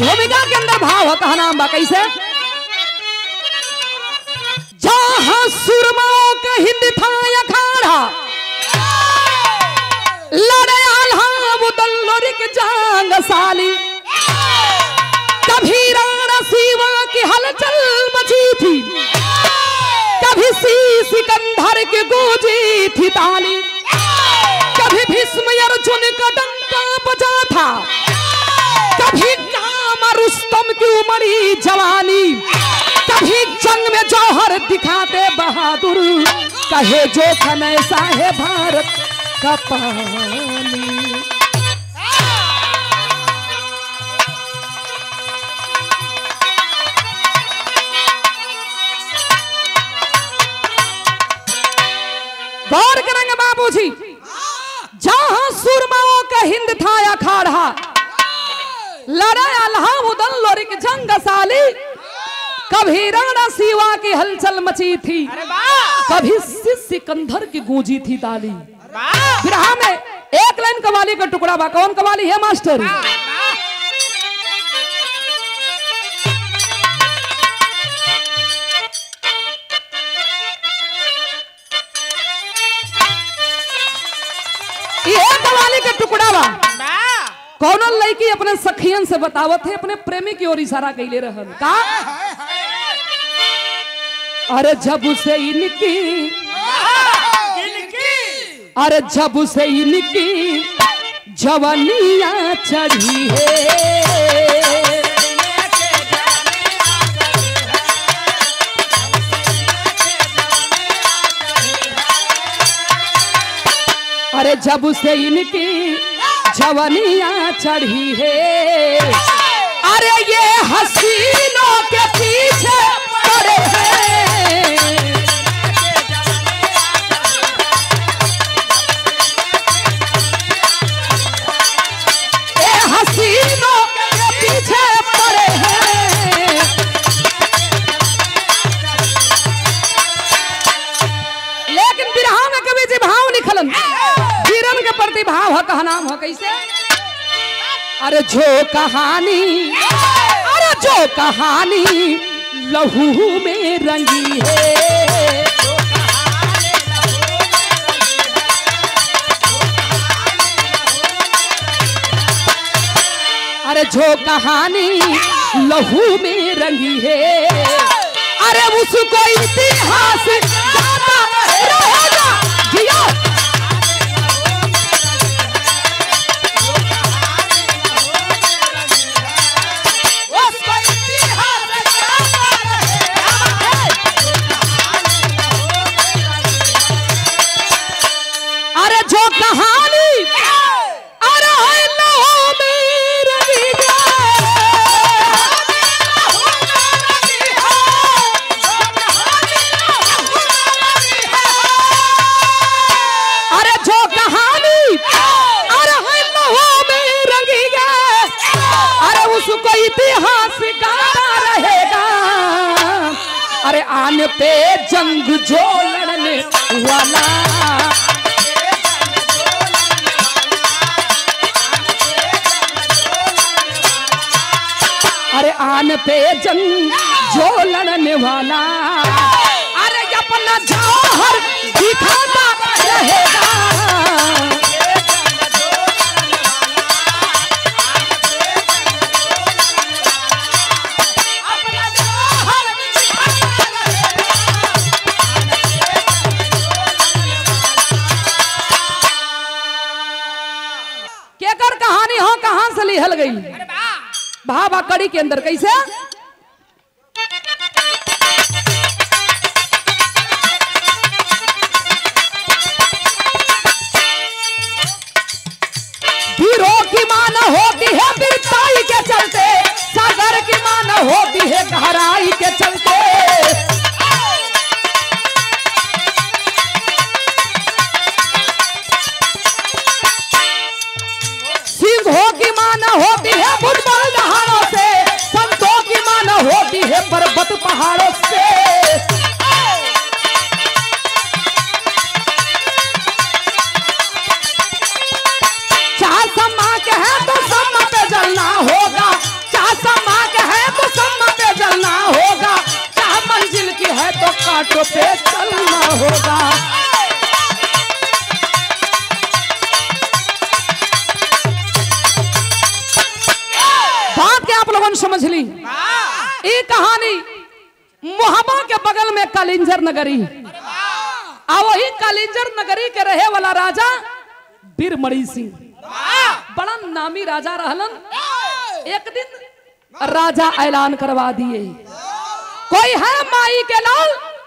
भूमिका के अंदर भाव है कहा नाम बा कैसे जहां सुरमाओं का हिंद था अखाड़ा लड़े आल्हा मुदल्लर के जांग साली कभी राणा सीवा की हलचल मची थी कभी सी सिकंदर की गूंजी थी ताली कभी भीष्म अर्जुन का डंका बजा था कभी काम रुस्तम की उमड़ी जवानी कभी जंग में जौहर दिखाते बहादुर कहे जो खन ऐसा है भारत का पानी गौर करेंगे बाबूजी जहां सुरमाओं का हिंद था अखाड़ा लड़ा अल्लाह लोरिक जंग साली कभी राणा सीवा की हलचल मची थी कभी सिकंदर की गूंजी थी ताली फिर में एक लाइन कवाली का टुकड़ा बा कौन कवाली है मास्टर ये कवाली का टुकड़ा बा कौन लड़की अपने सखियन से बतावत है अपने प्रेमी की ओर इशारा कैले रहन का अरे जब से इनकी अरे जब से इनकी जवानिया चढ़ी है अरे जब से इनकी जवानिया चढ़ी है अरे ये हसीनों के पीछे पड़े हैं ये हसीनों के पीछे पड़े हैं लेकिन बिरहा में कभी जी भाव निकलन वीरन के प्रति भाव है कहा नाम है कैसे अरे जो कहानी अरे जो कहानी लहू में रंगी है अरे जो कहानी लहू में रंगी है अरे उसको इतिहास गाता रहेगा जिया अरे जो कहानी अरे है लहू में रंगी अरे जो कहानी अरे है लहू में रंगी अरे उसको इतिहास गाता रहेगा अरे आन पे जंग जो लड़ने वाला अरे आन पे जंग जो लड़ने वाला अरे अपना जौहर दिखाता रहेगा केकर कहानी हो कहां से लिहल गई भाभा कड़ी के अंदर कैसे वीरों की मान होती है बिरताई के चलते सागर की मान होती है गहराई के चलते सिंहों की मान होती है भुजबल दहाड़ों से संतों की मान कालिंजर नगरी आ वही कालिंजर नगरी के रहे वाला राजा बीरमणि सिंह बड़ा नामी राजा रहलन एक दिन राजा ऐलान करवा दिए कोई है माई के लाल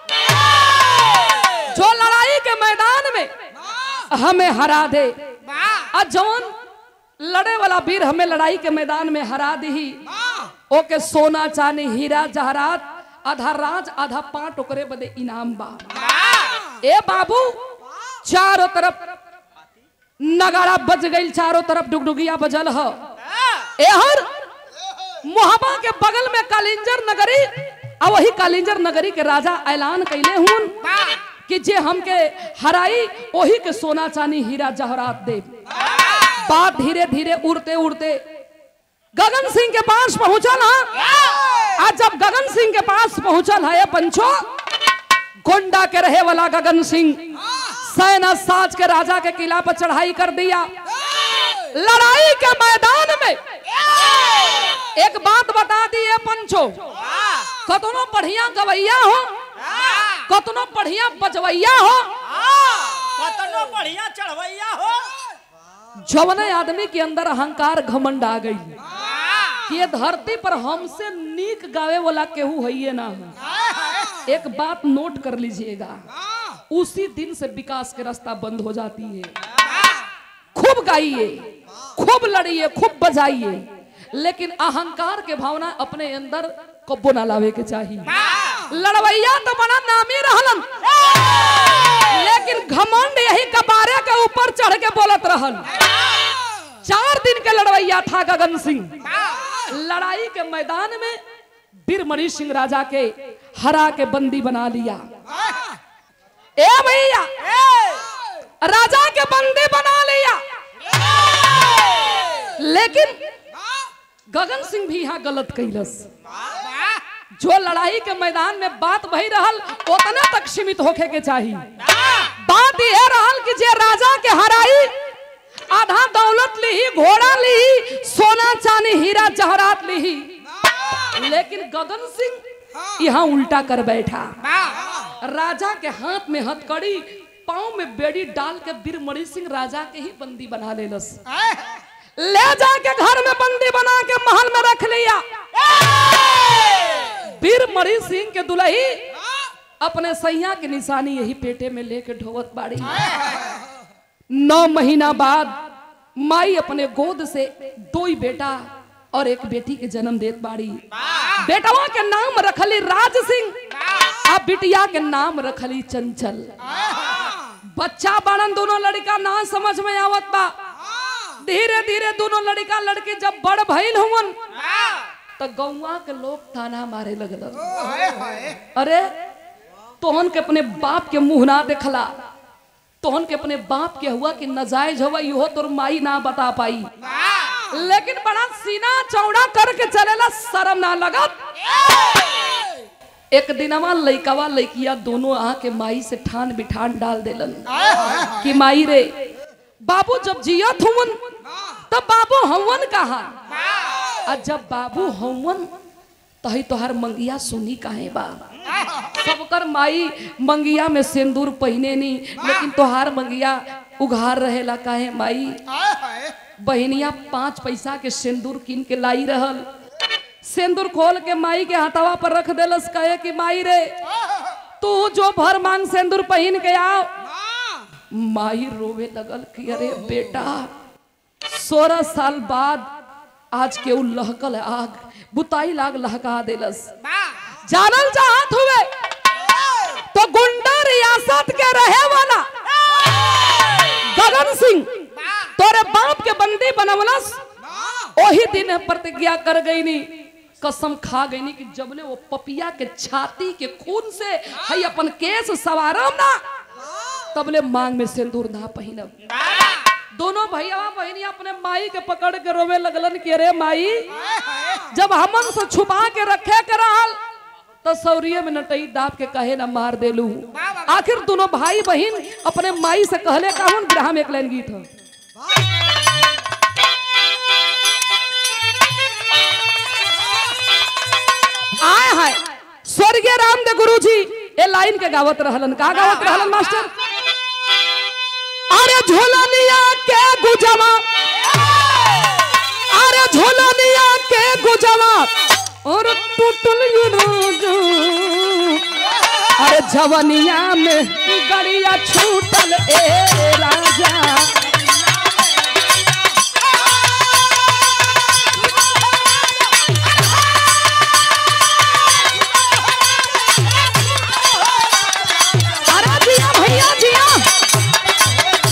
जो लड़ाई के मैदान में हमें हरा दे आ जौन लड़े वाला वीर हमें लड़ाई के मैदान में हरा दी ओके सोना चांदी हीरा जहरात आधा राज आधा पांच ओकरे बदे इनाम बा ए बाबू चारों तरफ नगाड़ा बज गई चारों तरफ डुगडुगिया बजल ह एहर मोहबा के बगल में कालिंजर नगरी आ वही कालिंजर नगरी के राजा ऐलान कैले हुन कि जे हमके हराई वही के सोना चांदी हीरा जहरात दे बात धीरे धीरे उड़ते उड़ते गगन सिंह के पास पहुंचल हा आज जब गगन सिंह के पास पहुंचल है पंचो गोंडा के रहे वाला गगन सिंह सैना साज के राजा के किला पर चढ़ाई कर दिया लड़ाई के मैदान में एक बात बता दिए पंचो कतनो बढ़िया गवैया हो कतनो बढ़िया बजवैया हो कतनो बढ़िया चढ़वैया हो जवने आदमी के अंदर अहंकार घमंड आ गई कि ये धरती पर हमसे नीक गावे वाला केहू है ना हो एक बात नोट कर लीजिएगा उसी दिन से विकास के रास्ता बंद हो जाती है खूब गाइए खूब लड़िए खूब बजाइए लेकिन अहंकार के भावना अपने अंदर कब्बो ना लावे के चाहिए लड़वैया तो बड़ा नामी रहलन लेकिन घमंड यही कबारे के ऊपर चढ़ के बोलत रहल चार दिन के लड़वैया था गगन सिंह लड़ाई के मैदान में बीरमणि सिंह राजा के हरा के बंदी बना लिया ए भैया राजा के बंदी बना लिया लेकिन गगन सिंह भी यहाँ गलत कैलस जो लड़ाई के मैदान में बात वही रहल उतना तक सीमित होके के चाहिए बात यह रहल कि जे राजा के हराई आधा दौलत ली घोड़ा ली सोना चांदी हीरा जहरात ली लेकिन गगन सिंह यहाँ उल्टा कर बैठा राजा के हाथ में हथकड़ी पाँव में बेड़ी डाल के बीरमणि सिंह राजा के ही बंदी बना लेलस ले जाके घर में बंदी बना के महल में रख लिया बीरमणि सिंह के दुल्ही अपने सैया की निशानी यही पेटे में लेके ढोवत बाड़ी नौ महीना बाद माई अपने गोद से दो ही बेटा और एक बेटी के जन्म देत बाड़ी बेटवा के नाम रखली राज सिंह आ बिटिया के नाम रखली चंचल बच्चा बाड़न दोनों लड़का ना समझ में आवत बा धीरे धीरे दोनों लड़का लड़के जब बड़ भइल हुवन तो गौवा के लोग ताना मारे लगल अरे तोहन के अपने बाप के मुंह ना देखला तोहन के अपने बाप के हुआ कि नजायज हुआ इहो तोर माई ना बता पाई लेकिन बड़ा सीना चौड़ा करके चलेला शर्म ना लगत एक दिनवा लइकवा लइकिया दोनों आ के माई से ठान बिठान डाल देलन कि माई रे बाबू जब जियत हुवन तब बाबू हवन कहा आ जब बाबू हवन तही तोहर मंगिया सुनी काहे बा सबकर माई मंगिया में सिंदूर पहने नी लेकिन तोहार मंगिया उघार रहेला काहे माई बहनिया पाँच पैसा के सिंदूर किन के लाई रहल सिंदूर खोल के माई के हाथवा पर रख देलस कहे कि माई रे तू जो भर मांग सिंदूर पहन के आओ माई रोवे लगल कि अरे बेटा सोलह साल बाद आज के उ लहकल आग बुताई लाग लहका देलस जानल चाहत हुए तो गुंडा रियासत के रहे वाला गगन सिंह तोरे बाप के बंदी बनवलस ओही दिन प्रतिज्ञा कर गई नी कसम खा गई नी कि जबले वो पपिया के छाती के खून से हई अपन केस सवारम ना तबले मांग में सिंदूर ना पहिनब दोनों भैया बहनी अपने माई के पकड़ के रोवे लगलन कि अरे माई जब हमन से छुपा के रखे के रहल तो सौरिये में नटई दाप के कहे ना मार देलू आखिर दोनों भाई बहन अपने माई से कहले कहून ग्राम एक लाइन गीत हो आए हाय स्वर्गीय रामदेव गुरु जी ए लाइन के गावत रहलन का गावत रहलन मास्टर अरे झोलनिया के गुजवा अरे झोलनिया के गुजवा और टूटल ये रोजो अरे जवनिया में गड़िया छूटल ए राजा अरे जिया भैया जिया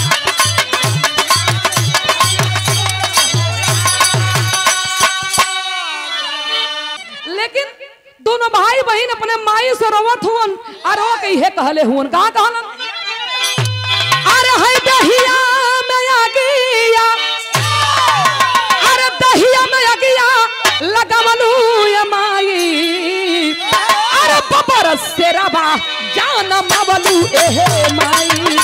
लेकिन दोनों भाई बहन अपने माई से रोवत हुवन और वो कही कहले हुवन कहा कहलन अरे है दहिया में आ गया अरे दहिया में आ गया लगवलू ये माई अरे बबर से रबा जान मवलू एहे माई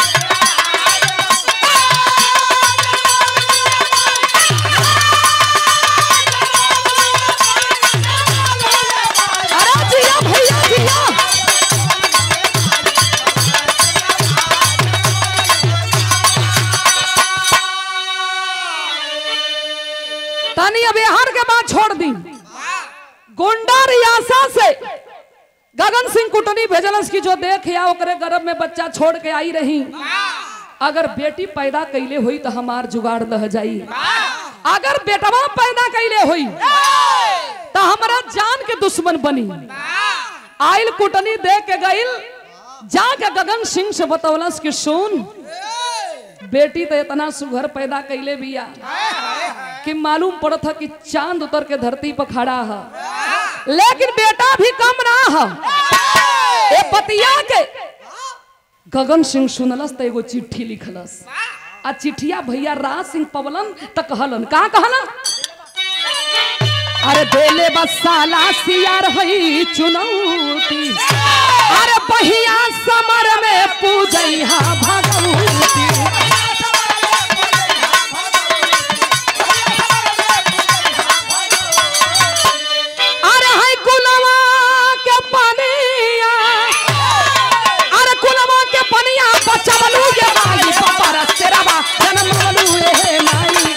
अरे जिया भैया जिया तनी अब बिहार के बात छोड़ दी गोंडा रियासा से गगन सिंह कुटनी भेजलस की जो देख या ओकरे गर्भ में बच्चा छोड़ के आई रही अगर बेटी पैदा कैले हुई तो हमार जुगाड़ लह जाई अगर बेटवा पैदा कैले हुई तो हमारा जान के दुश्मन बनी आइल कुटनी दे के गइल जाके गगन सिंह से बतौलस कि सुन बेटी तो इतना सुघर पैदा कैले बिया कि मालूम पड़त है कि चांद उतर के धरती पर खड़ा है लेकिन बेटा भी कम ना है ए पतिया के गगन सिंह सुनलस तो एगो चिट्ठी लिखलस आ चिट्ठिया भैया राज सिंह पवलन त कहलन का कहलन अरे बेले बसाला सियार हई चुनौती अरे बहिया समर में पूजैहा भगवती अरे हाय कुलवा के पनिया अरे कुलवा के पनिया बचवलू ये माई पापा रस्तेरवा जनमवलू हे माई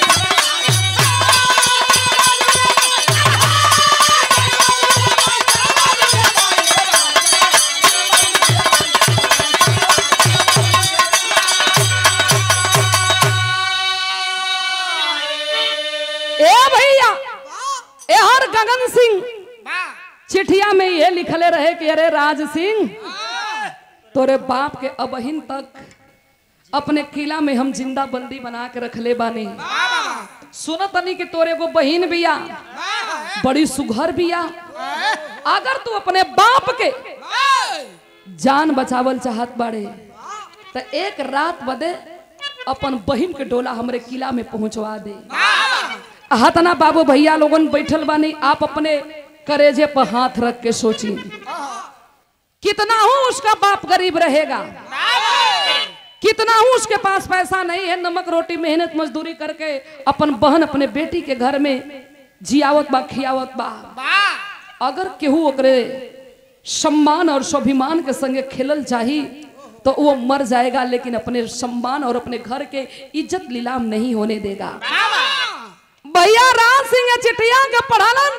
ए भैया ए हर गगन सिंह चिठिया में ये लिखले रहे कि अरे राज सिंह तोरे बाप के अबहिन तक अपने किला में हम जिंदा बंदी बना के रखले बानी सुनत तनी कि तोरे को बहिन बिया बड़ी सुघर बिया अगर तू अपने बाप के जान बचावल चाहत बाड़े तो एक रात बदे अपन बहिन के डोला हमरे किला में पहुंचवा दे हतना बाबू भैया लोगन बैठल बानी आप अपने करेजे पर हाथ रख के सोची कितना हूं उसका बाप गरीब रहेगा कितना हूं उसके पास पैसा नहीं है नमक रोटी मेहनत मजदूरी करके अपन बहन अपने बेटी के घर में जियावत बा खियावत बा अगर केहू ओकरे सम्मान और स्वाभिमान के संगे खेलल चाही तो वो मर जाएगा लेकिन अपने सम्मान और अपने घर के इज्जत लीलाम नहीं होने देगा भैया राज सिंह चिटिया के पढ़ालन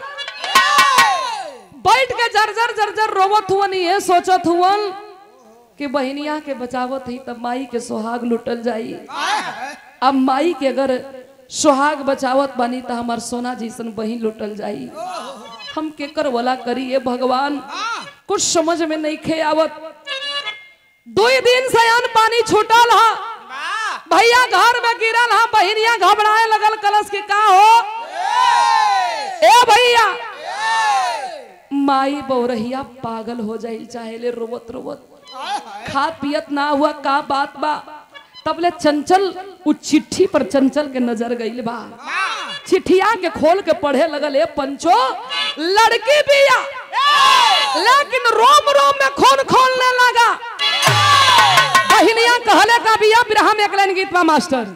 बैठ के जर्जर जर्जर रोवत हुवन ये सोचत हुवन कि बहनिया के बचावत ही तब माई के सुहाग लुटल जाई अब माई के अगर सुहाग बचावत बानी तो हमार सोना जैसन बहिन लुटल जाई हम केकर वाला करी ये भगवान कुछ समझ में नहीं खे आवत दो दिन से अन्न पानी छूटल हा भैया घर में गिरल हा बहिनिया घबराए लगल कलश के का हो ए भैया माई बौरहिया पागल हो जाई चाहे ले रोवत रोवत खात पियत ना हुआ का बात बा तबले चंचल उ चिट्ठी पर चंचल के नजर गईल बा चिट्ठिया के खोल के पढ़े लगल ए पंचो लड़की बिया लेकिन रोम रोम में खून खोलने लगा बहिनिया कहले का बिया बिरहा में एक लाइन गीत बा मास्टर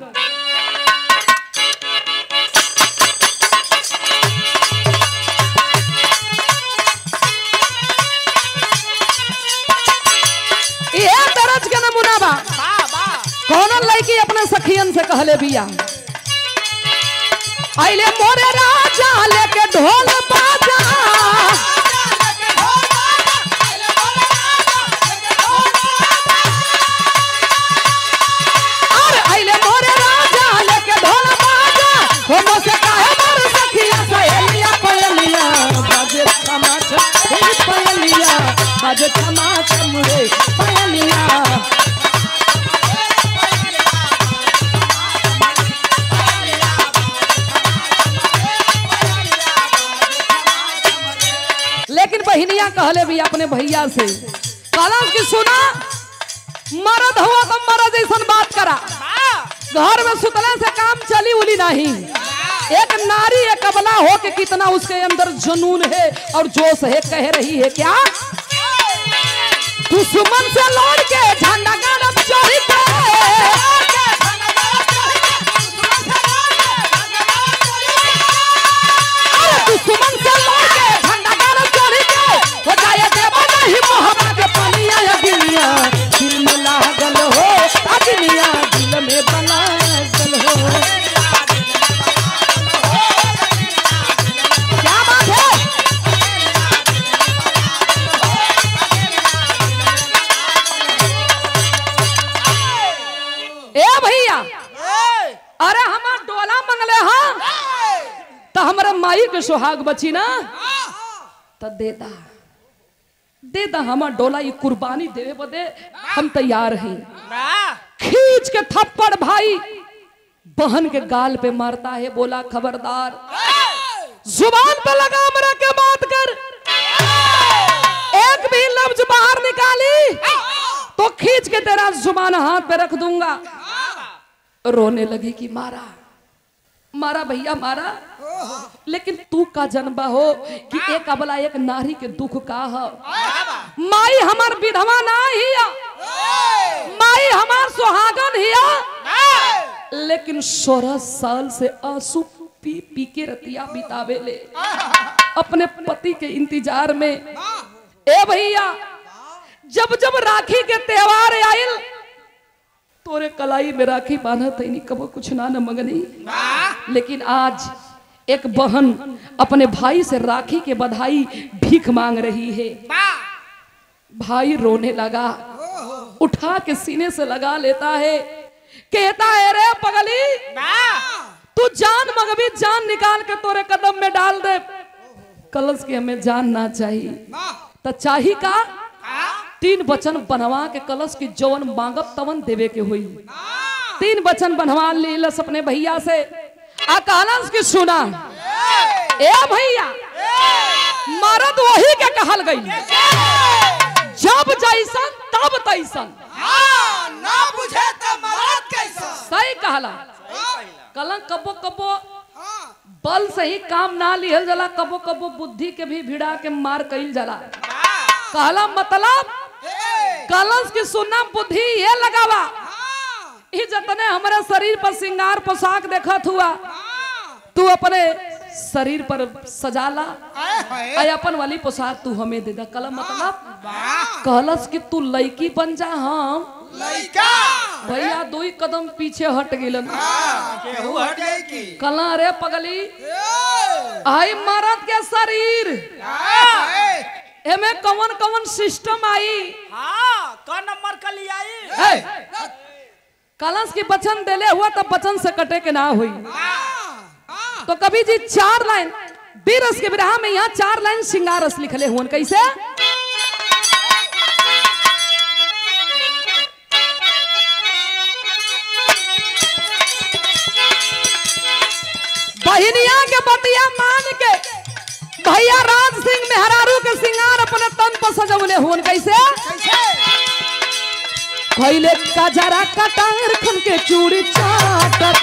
बा बा बा कौन लड़की अपने सखियन से कहले बिया आइले मोरे राजा लेके ढोल बाजा अरे आइले मोरे राजा लेके ढोल बाजा हो मोसे काहे मोर सखिया सहेलिया पयलिया बाजे तमाच हे पयलिया बाजे तमाच मुरे पयलिया लेकिन बहनिया कहले भी अपने भैया से कहला कि सुना मरद हुआ तो मरद जैसन बात करा घर में सुतले से काम चली उली नहीं एक नारी एक अबला हो के कितना उसके अंदर जुनून है और जोश है कह रही है क्या दुश्मन से लड़ के झंडा गाना चढ़ के अरे दुश्मन से लड़ के झंडा गाना चढ़ के हो जाए देवा नहीं मोहब्बत के पनिया या गिलिया दिल में लागल हो अग्निया दिल में बनागल हो क्या बात है ए भैया अरे हमार डोला मंगले हाँ तो हमारा माई के सुहाग बची ना तो दे दा दे दा हमार डोला ये कुर्बानी देवे बदे हम तैयार हैं खींच के थप्पड़ भाई बहन के गाल पे मारता है बोला खबरदार जुबान पे लगाम रख के बात कर एक भी लफ्ज बाहर निकाली तो खींच के तेरा जुबान हाथ पे रख दूंगा रोने लगी कि मारा मारा भैया मारा लेकिन तू का जन्म हो कि एक अबला एक नारी के दुख का है माई हमार विधवा ना हिया माई हमार सुहागन हिया लेकिन सोलह साल से आंसू पी पी के रतिया बितावे ले अपने पति के इंतजार में ए भैया जब जब राखी के त्योहार आयल तोरे कलाई में राखी बांधा तैनी कबो कुछ ना न मंगनी लेकिन आज एक बहन अपने भाई से राखी के बधाई भीख मांग रही है भाई रोने लगा उठा के सीने से लगा लेता है कहता है रे पगली तू जान मगबी जान निकाल के तोरे कदम में डाल दे कलश के हमें जान ना चाहिए तो चाही का तीन वचन बनवा के कलश की जवन मांगब तवन देवे के हुई तीन वचन बनवा लीलस अपने भैया से आ कहलस की सुना ए भैया मरद वही के कहल गई जब जैसन तब तैसन ना बुझे तो मरद कैसा सही कहला कलंक कबो कबो बल से ही काम ना लिहल जाला कबो कबो बुद्धि के भी भिड़ा के मार कईल जाला कहला मतलब कलंस की सुनना बुद्धि ये लगावा ई जतने हमारे शरीर पर श्रृंगार पोशाक देखत हुआ तू अपने शरीर पर सजाला आई अपन वाली पोशाक तू हमें दे दा कलम मतलब कहलस कि तू लड़की बन जा हम लड़का भैया दो ही कदम पीछे हट गेलन केहू हट गई की कला रे पगली आई मरद के शरीर एमे कवन कवन सिस्टम आई हाँ कौन नंबर का लिया आई है कलश की वचन देले हुआ तो वचन से कटे के ना हुई तो कभी जी चार लाइन बीरस के विरह में यहाँ चार लाइन सिंगारस लिखले हुन कैसे बहिनिया के बतिया मान के भैया राज सिंह मेहरारू के सिंगार अपने तन पर सजवले हुन कैसे भैले कजरा कटार खन के चूड़ी चाटक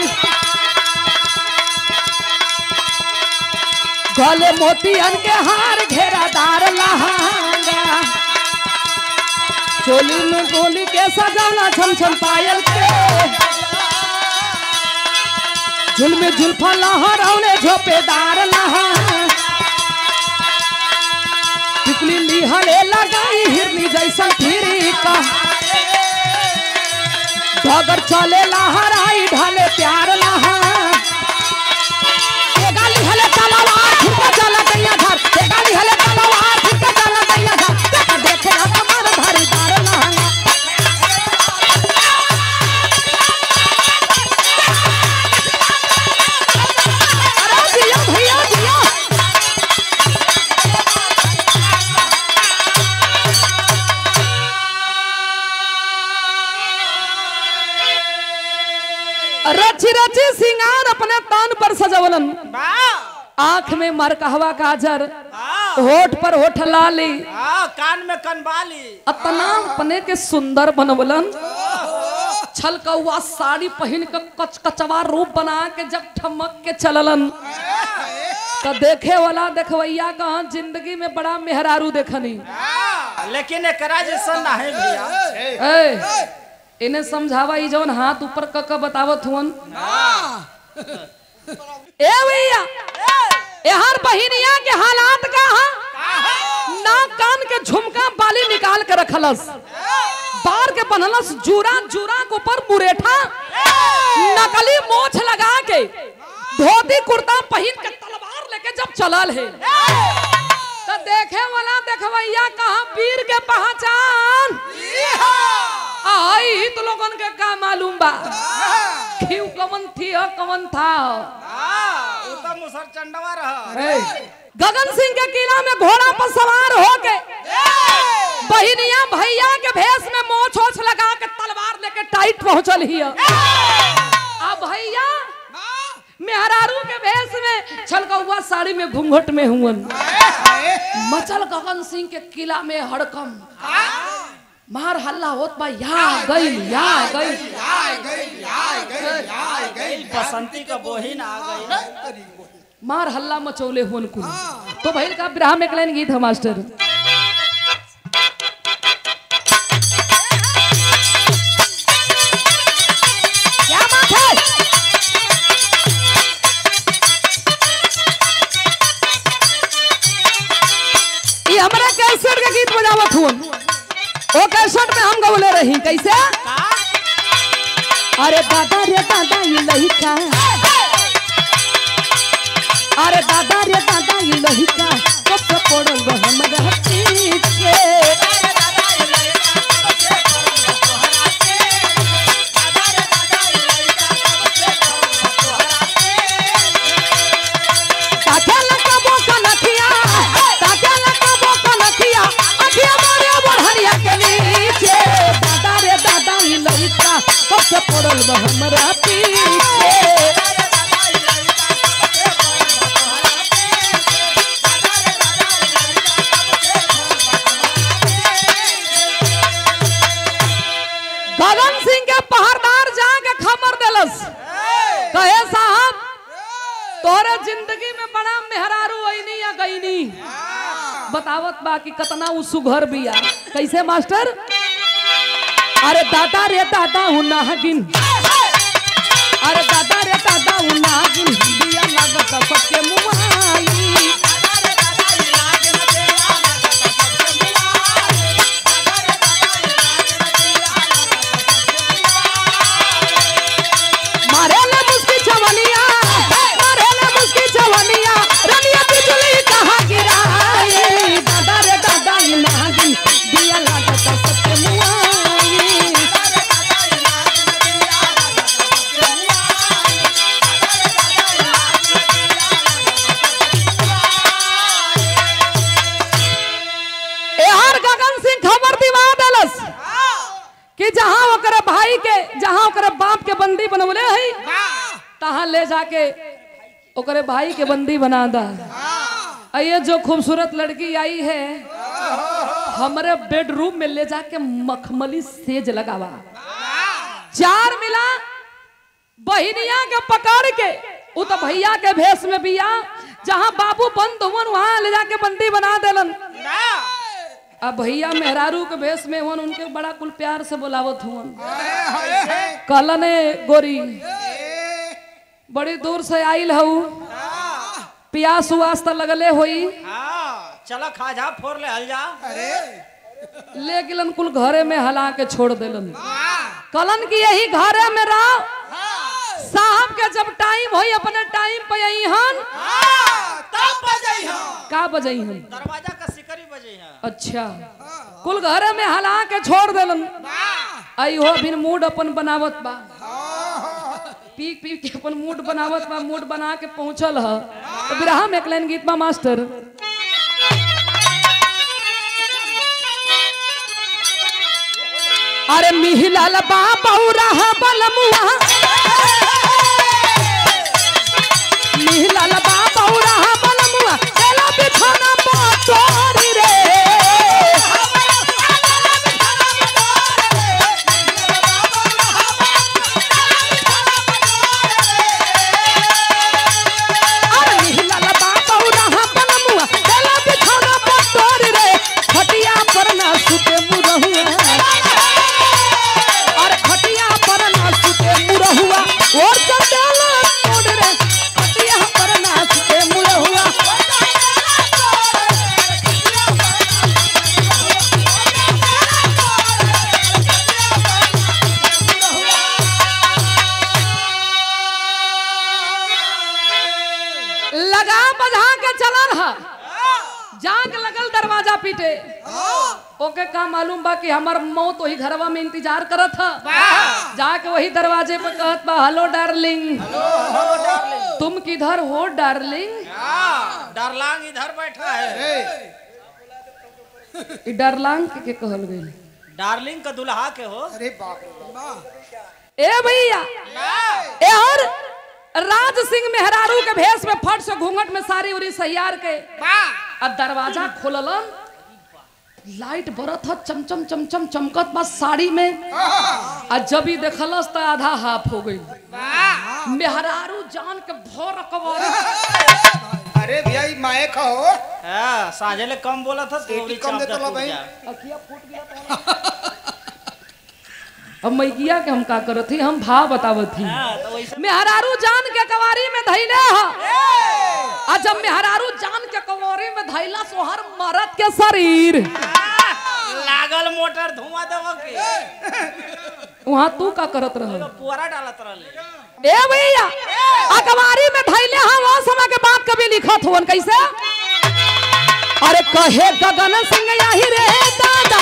गले मोतियन के हार घेरादार लहांगा चोली में गोली के सजाना छम छम पायल के झुलमे झुल्फा लहरौले झोपेदार लहा टिकली लिहले लगाई हिरनी जैसन फिरी का डगर चले लहराई ढले प्यार लहा ए गाली हले तलवार फिर के चला गैया घर ए गाली हले तलवार फिर के चला गैया घर देखा देखे ना कमर धारी दार लहंगा अरे जिया भैया जिया रची रची सिंगार अपने तान पर सजवलन वाह आंख में मरकहवा काजर हाँ होठ पर होठ लाली हाँ कान में कनबाली अतना अपने के सुंदर बनवलन छल कौआ साड़ी पहन के कच कचवा रूप बना के जब ठमक के चललन तो देखे वाला देखवैया कहा जिंदगी में बड़ा मेहरारू देखनी हाँ, लेकिन एकरा जैसा नहीं भैया ए इन्हें समझावा ई जवन हाथ ऊपर क क बतावत हुवन ए भैया यार बहिनिया के हालात का हा नाक कान के झुमका बाली निकाल के रखलस बार के बनलस जूरा जूरा के ऊपर मुरेठा नकली मोछ लगा के धोती कुर्ता पहन के तलवार लेके जब चलल है तो देखे वाला देखवैया कहा वीर के पहचान आई तो लोगन के का मालूम बा क्यों कवन थी हो कवन था हो हाँ, उ तो मुसर चंडवा रहा ए, गगन सिंह के किला में घोड़ा पर सवार होके बहिनिया भैया के भेष में मोछ ओछ लगा के तलवार लेके टाइट पहुंचल ही अब भैया मेहरारू के भेष में छलकौआ साड़ी में घूंघट में हुवन मचल गगन सिंह के किला में हड़कम मार हल्ला होत बा या गई या गई बसंती का बोहिन आ गई मार हल्ला मचौले हुन कुल तो भैल का विराह में एक लाइन गीत है मास्टर क्या बात है ये हमरा कैसेट के गीत बजावत हुन ओ कैसेट में हम गवले रही कैसे का अरे दादा रे दादा ये लहिका अरे दादा रे दादा ये लहिका कब से पड़ल बा हमरा पीछे ताके लगाबो कनखिया ताके लगाबो कनखिया अखिया मारे बढ़िया के नीचे दादा रे दादा ये लहिका कब से पड़ल बा हमरा पीछे गगन सिंह के पहरदार जाके खबर देलस कहे साहब तोरे जिंदगी में बड़ा मेहरारू ऐनी या गईनी बतावत बा कि कतना उ सुघर बिया कैसे मास्टर अरे दादा रे दादा हूँ नागिन अरे दादा रे दादा हूँ नागिन बिया लागत सबके मुआई मारे ले मुस्की जवनिया मारे ले मुस्की जवनिया रनिया बिजली कहाँ गिराई दादा रे दादा ये नागिन दिया लागत सबके मुआई एहर गगन सिंह खबर दिवा देलस कि जहां ओकरे भाई के जहां ओकरे बाप के बंदी बनवले है तहां ले जाके ओकरे भाई के बंदी बना दा आ ये जो खूबसूरत लड़की आई है हमारे बेडरूम में ले जाके मखमली सेज लगावा चार मिला बहिनिया के पकड़ के उ तो भैया के भेष में बिया जहां बाबू बंद हुवन वहां ले जाके बंदी बना देलन ना अब भैया मेहरारू के भेष में हुवन उनके बड़ा कुल प्यार से बोलावत हुवन कहलने गोरी बड़ी दूर से आइल हऊ प्यास उआस त लगले होई हाँ चलो खा जा फोर ले हल जा ले गिलन कुल घरे में हला के छोड़ देलन कलन की यही घरे में रहो साहब के जब टाइम होई अपने टाइम पे आई हन तब बजई हम का बजई हन दरवाजा का सिकरी बजे हैं अच्छा कुल घरे में हला के छोड़ देलन आई हो फिर मूड अपन बनावत बा पी पी के अपन मूड बनावत बा मूड बना के पहुंचल ह तो बिरहा में एक लाइन गीत बा मास्टर अरे मिहिलाल बा बौरा बलमुआ मिहिलाल बा बौरा बलमुआ चला बिछाना पाचोरी रे अरे मिहिलाल बा बौरा बलमुआ चला बिछाना पाचोरी रे खटिया पर ना सुते मुरहुआ अरे खटिया पर ना सुते मुरहुआ और चंदेला तोड़ रे खटिया पर ना सुते मुरहुआ लगा बजा के चलल ह जाग लगल दरवाजा पीटे ओके का मालूम बा कि हमार मौत वही घरवा में इंतजार करत ह जाके वही दरवाजे पे कहत बा हेलो डार्लिंग तुम किधर हो डार्लिंग हाँ, डरलांग इधर बैठा है ई डार्लांग के, के कहल गइल डार्लिंग का दुल्हा के हो अरे बाप रे बाप ए भैया ए और राज सिंह मेहरारू के भेष में फट से घूंघट में सारी उरी सहियार के अब दरवाजा खोललन लाइट बरत ह चमचम चमचम चमकत बा साड़ी में आ जब ही देखलस त आधा हाफ हो गई मेहरारू जान के भर कवारी अरे भैया ई माए का हो हाँ, साझे ले कम बोला था तो सीटी कम देतो ला भाई। अब मैगिया के हम का करत थी हम भाव बतावत थी हाँ, तो वैसे मेहरारू जान के कवारी में धैले ह आ जब मेहरारू जान के कवारी में धैला सोहर मरद के शरीर लागल मोटर धुआं देव के वहाँ तू का करत रह पुअरा डालत रहले ए भैया अखबारी में धैले हम वो समय के बात कभी लिखत हुवन कैसे अरे कहे गगन सिंह यही रे दादा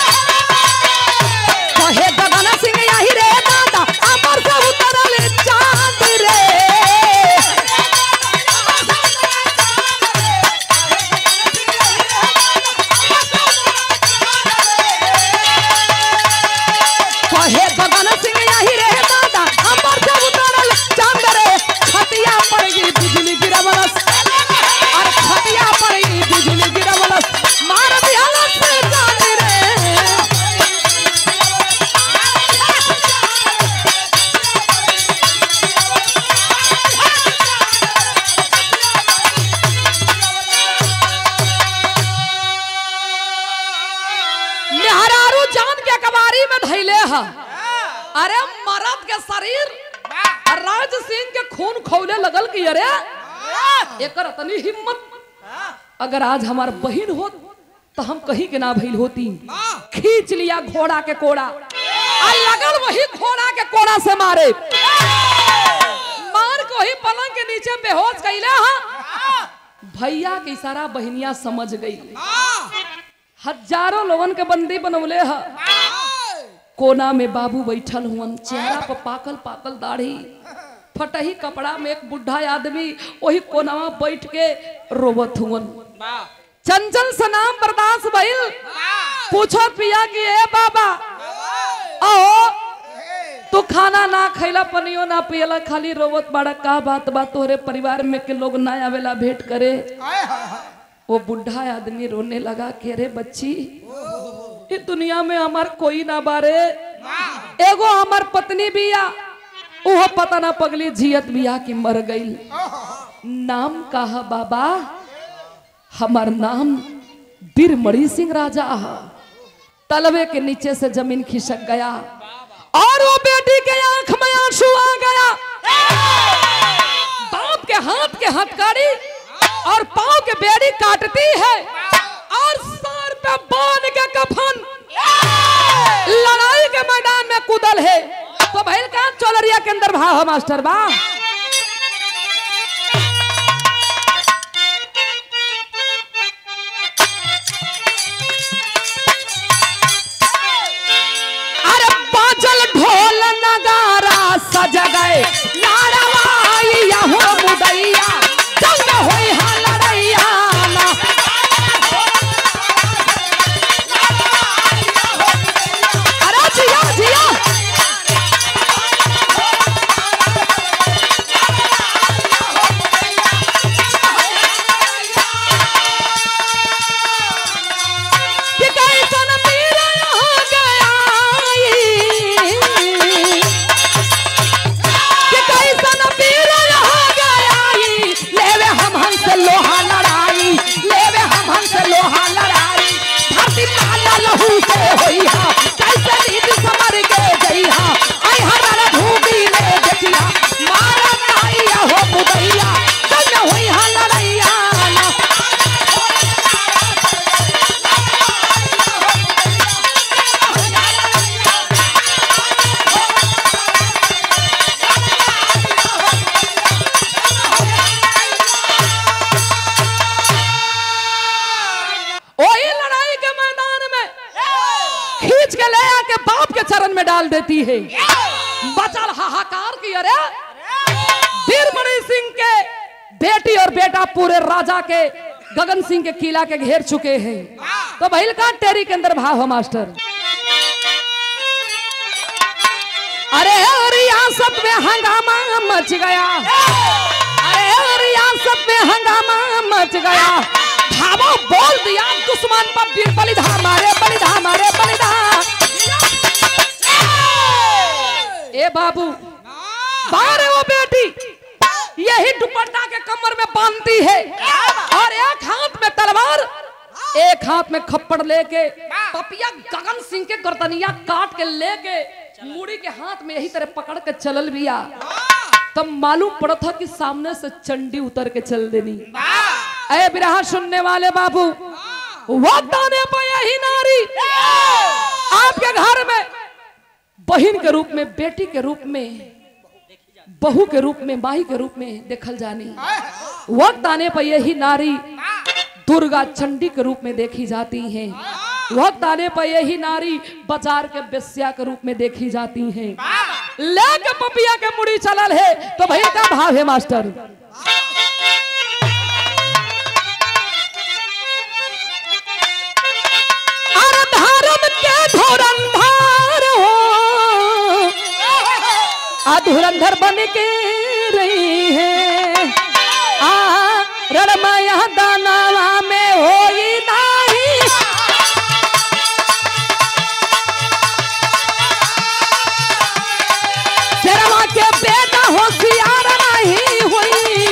कहे गगन सिंह यही रे दादा अमर से उतरल चांद रे कहे गगन सिंह यही रे दादा अमर से उतरल चांद रे छतिया पड़ गई बिजली गिरवलस अरे छतिया पड़ गई बिजली गिरवलस मार दियालस चांद रे मेहरारू जान के कबारी में धैले ह अरे मरद के शरीर और राज सिंह के खून खौले लगल की अरे एकर इतनी हिम्मत अगर आज हमार बहन होत तो हम कहीं के ना भइल होती खींच लिया घोड़ा के कोड़ा आ लगल वही घोड़ा के कोड़ा से मारे मार को ही पलंग के नीचे बेहोश कैले हा भैया के इशारा बहनिया समझ गई हजारों लोगन के बंदी बनवले ह कोना में बाबू बैठल हुअन चेहरा पर पाकल पाकल दाढ़ी फटही कपड़ा में एक बुढ़ा आदमी वही कोनावा बैठ के रोवत हुअन चंचल से नाम बर्दाश्त भइल पूछो पिया कि ए बाबा ओ तू खाना ना खैला पनियो ना पियला खाली रोवत बाड़ा का बात बा तोहरे परिवार में के लोग ना आवेला भेंट करे आए हाय हाय वो बुढ़ा आदमी रोने लगा कि अरे बच्ची ये दुनिया में हमार कोई ना बारे एगो हमार पत्नी बिया ओहो पता ना पगली जियत बिया कि मर गई नाम का है बाबा हमार नाम बीरमणि सिंह राजा है तलवे के नीचे से जमीन खिसक गया और वो बेटी के आंख में आंसू आ गया बाप के हाथ के हथकड़ी और पांव के बेड़ी काटती है और सर पे बांध के कफन लड़ाई के मैदान में कूदल है के अंदर भाव है मास्टर बा अरे बाजल ढोल नगारा सज गए नारवाइया हो मुदैया जंग होई हा लड़ैया ना अरे जिया जिया कि कैसन मीरा हो गया कि कैसन मीरा हो गया लेवे हम हंस लोहा लड़ाई लेवे हम हंस लोहा लड़ाई धरती माला लहू से होई हा कैसे नीति समर के गई हा आई हमारा धूबी ले देखिया मारा नाइया हो मुदैया जंग होई हा लड़ैया ना ओही लड़ाई के मैदान में खींच के ले आके बाप के चरण में डाल देती है बचल हाहाकार की अरे वीरमणि सिंह के बेटी और बेटा पूरे राजा के गगन सिंह के किला के घेर चुके हैं तो भैल का टेरी के अंदर भाव है मास्टर अरे रियासत में हंगामा मच गया अरे रियासत में हंगामा मच गया धावा बोल दिया दुश्मन पर वीर बलिधा मारे बलिधा मारे बलिधा ए बाबू बारे वो बेटी यही दुपट्टा के कमर में बांधती है और एक हाथ में तलवार एक हाथ में खप्पड़ लेके पपिया गगन सिंह के गर्दनिया काट के लेके मुड़ी के हाथ में यही तरह पकड़ के चलल बिया तब मालूम पड़ा था कि सामने से चंडी उतर के चल देनी अरे बिरहा सुनने वाले बाबू वक्त आने पर यही नारी आपके घर में बहन के रूप में बेटी के रूप में बहू के रूप में माही के रूप में देखल जानी वक्त आने पर यही नारी दुर्गा चंडी के रूप में देखी जाती हैं वक्त आने पर यही नारी बाजार के बेस्या के रूप में देखी जाती हैं लेके पपिया के मुड़ी चलल है तो भाई का भाव है मास्टर अरे धर्म के धुरंधर हो आ धुरंधर बन के रही है आ रणमया दानवा में होई नाही शेरवा के बेटा होशियार नहीं हुई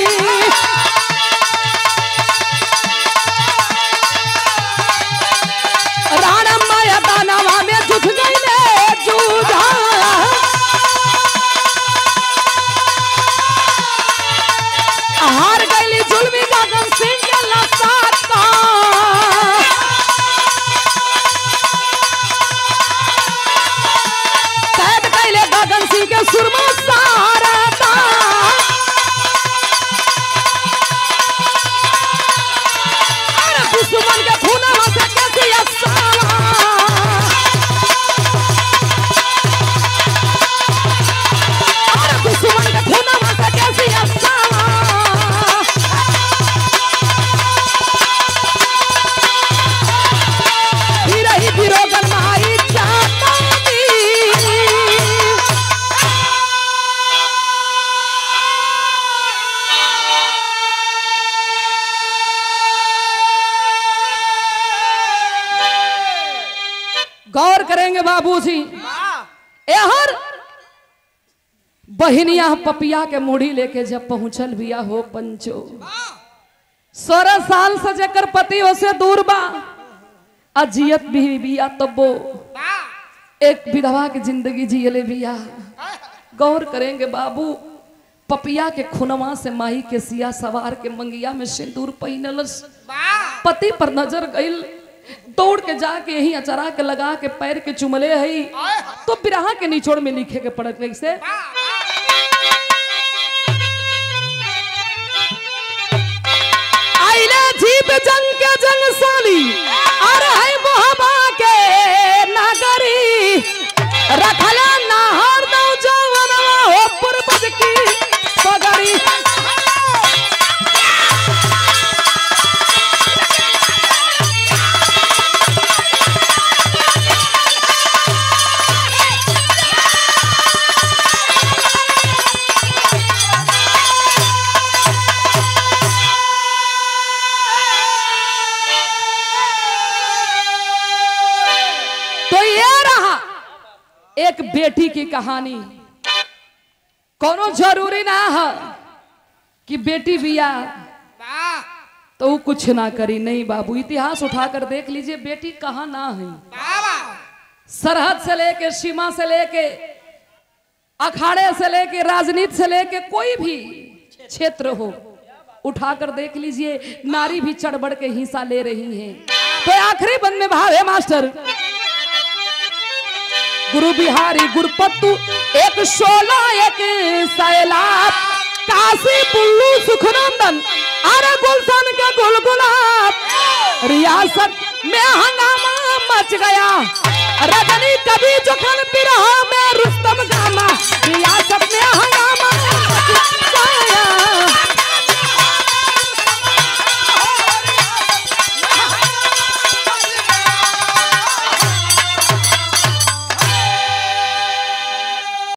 राणा माया दानवा में जुट गई ले जूझा हार गईली जुलमी गगन सिंह के लसाता कैद कैले गगन सिंह के सुरमा सारता अरे दुश्मन के खूनवा से कैसे असावा अरे दुश्मन के खूनवा से कैसे असावा फिर ही फिरोगन माई जाता गौर करेंगे बाबूजी एहर बहिनिया पपिया के मुड़ी लेके जब पहुंचल बिया हो पंचो सोलह साल से जेकर पति ओसे दूर बा अजियत भी बिया तब्बो एक विधवा की जिंदगी जियले बिया गौर करेंगे बाबू पपिया के खुनवा से माही के सिया सवार के मंगिया में सिंदूर पहिनलस पति पर नजर गईल दौड़ के जाके यही अचरा के लगा के पैर के चुमले हई तो बिरहा के निचोड़ में लिखे के पड़त से जीत जंग के जंग साली अरे है मोहबा के नगरी रखला नाहर दो जवनवा हो पूर्वज की पगड़ी तो ये रहा एक बेटी की कहानी कोनो जरूरी ना है कि बेटी बिया तो वो कुछ ना करी नहीं बाबू इतिहास उठाकर देख लीजिए बेटी कहाँ ना है सरहद से लेके सीमा से लेके अखाड़े से लेके राजनीति से लेके कोई भी क्षेत्र हो उठाकर देख लीजिए नारी भी चढ़ बढ़ के हिस्सा ले रही हैं तो आखिरी बंद में भाव है मास्टर गुरु बिहारी गुरपत्तू एक शोला एक सैलाब काशी पुल्लू सुखनंदन अरे गुलशन के गुलगुलाब रियासत में हंगामा मच गया रजनी कभी जोखन बिरहा में